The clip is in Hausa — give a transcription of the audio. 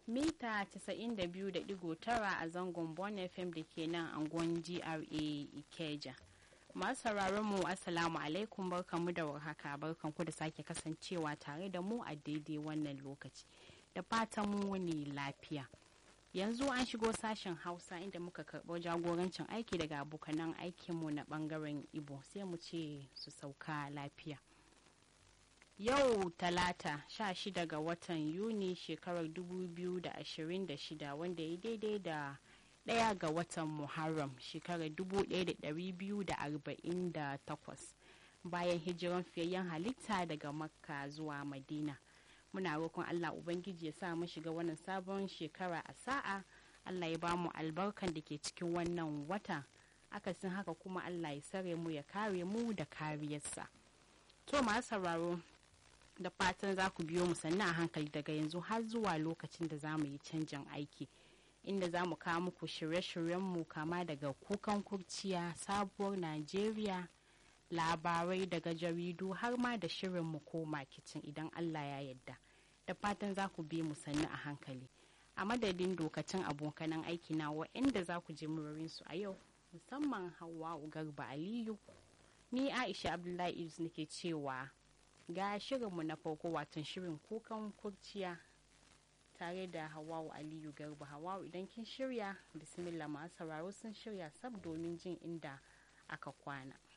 mita 92.9 a zangon Bon FM da ke nan angon GRA Ikeja. Masu sauraron mu Assalamu alaikum barkanmu da warhaka barkanku da sake kasancewa tare da mu a daidai wannan lokaci. Da fatan mu wani lafiya. Yanzu an shigo sashen Hausa inda muka karɓo jagorancin aiki daga abokanan aikinmu na ɓangaren Ibo sai mu ce su sauka lafiya. Yau talata 16 ga watan Yuni shekarar 2026 wanda ya daidai da ɗaya ga watan Muharram shekarar 1248 bayan hijiran fiyayyen halitta daga Makka zuwa Madina. Muna roƙon Allah Ubangiji ya sa mu shiga wannan sabon shekara a sa'a Allah ya ba mu albarkan da ke cikin wannan wata akasin haka kuma Allah ya sare mu ya kare mu da kariyarsa. To masu sauraro da fatan za ku biyo mu sannan a hankali daga yanzu har zuwa lokacin da za mu yi canjin aiki inda za mu kawo muku shirye-shiryenmu kama daga kukan kurciya sabuwar najeriya labarai daga jaridu har ma da shirinmu ko makicin idan allah ya yadda da fatan za ku bi mu sannu a hankali a madadin dokacin abokanan aiki na wa'anda za ku ji murarinsu a yau musamman hawa garba aliyu ni aisha abdullahi idris nake cewa ga shirinmu na farko watan shirin kukan kurciya tare da hawawu aliyu garba hawawu idan kin shirya bismillah masu sauraro sun shirya sab domin jin inda aka kwana